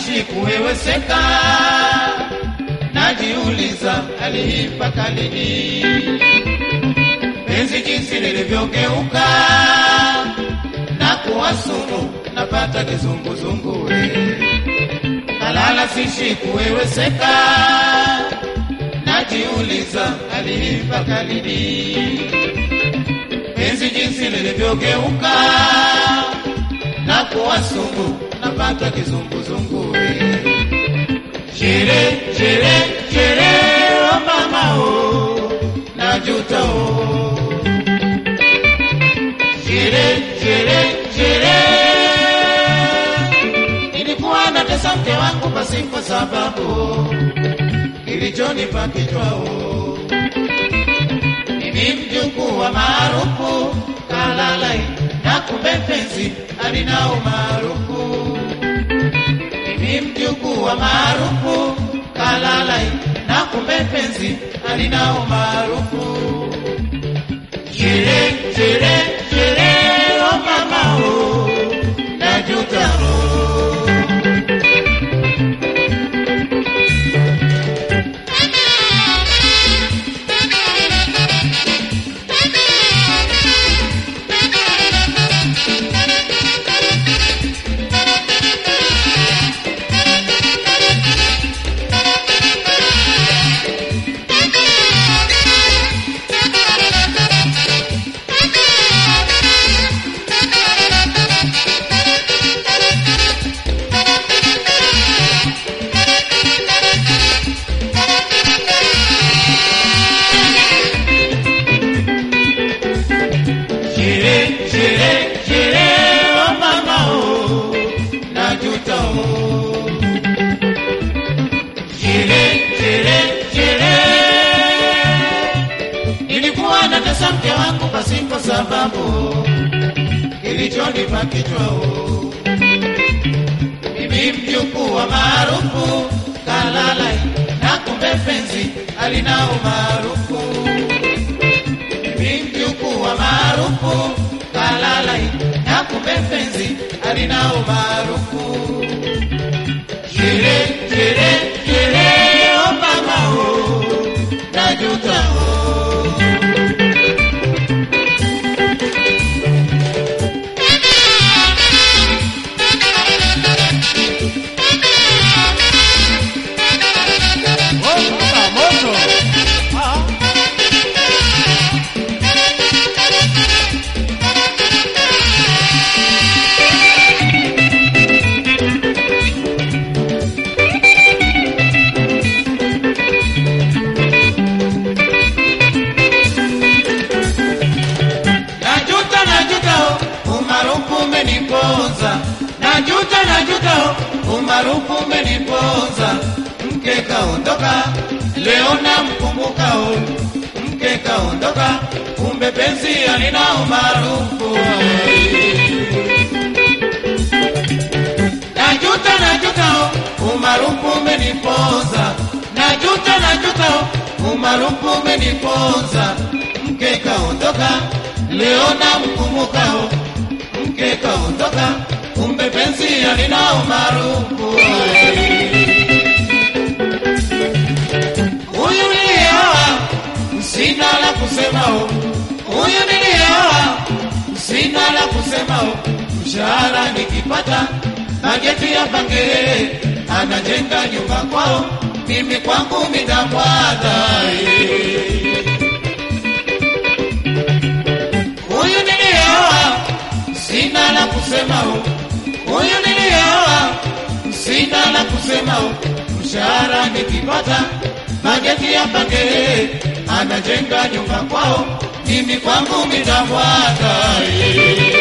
sishi kuweweseka, najiuliza aliipaka lini penzi jinsi lilivyogeuka na kuwa sumu, napata kizunguzungu we. Kalala sishi kuweweseka, najiuliza aliipaka lini penzi jinsi lilivyogeuka na kuwa sumu, napata kizunguzungu we. Shere, shere, shere, oh mama oh, najuta oh. Shere, shere, shere, nilikuwa natesa mke wangu pasipo sababu, kilichonipa kichwao mimi mjukuu wa maarufu kalalai na kumbe penzi alina umaarufu mimi mjukuu wa maarufu kalalai na kumbe penzi alina umaarufu shere shere shere o mama o najuta o Shere, shere, shere, oh mama oh, najuta oh. Shere, shere, shere, nilikuwa natesa mke wangu pasipo sababu, kilichonipa kichwa oh. Mimi mjukuu wa maarufu kalalai, na kumbe penzi alina umaarufu mimi mjukuu wa maarufu kalalai na kumbe penzi alina umaarufu shere shere shere o mama o najuta o Oh, baba, moto. Ah. Najuta, najuta, oh, umaarufu umeniponza. Najuta, najuta, oh, umaarufu umeniponza. Mke kaondoka, leo namkumbuka, oh, mke kaondoka, kumbe penzi alina umaarufu. Najuta, najuta, oh, umaarufu umeniponza. Najuta, najuta, oh, umaarufu umeniponza. Mke kaondoka, leo namkumbuka, oh, mke kaondoka, kumbe penzi alina umaarufu. Huyu nilioa, sina la kusema, oh, huyu nilioa, sina la kusema, oh, mshahara nikipata bajeti ya bange, anajenga nyumba kwao, mimi kwangu midamwada huyu nilioa, sina la kusema, oh, huyu nilioa, sina la kusema, oh, mshahara nikipata bajeti ya bange, anajenga nyumba kwao, mimi kwangu midamwada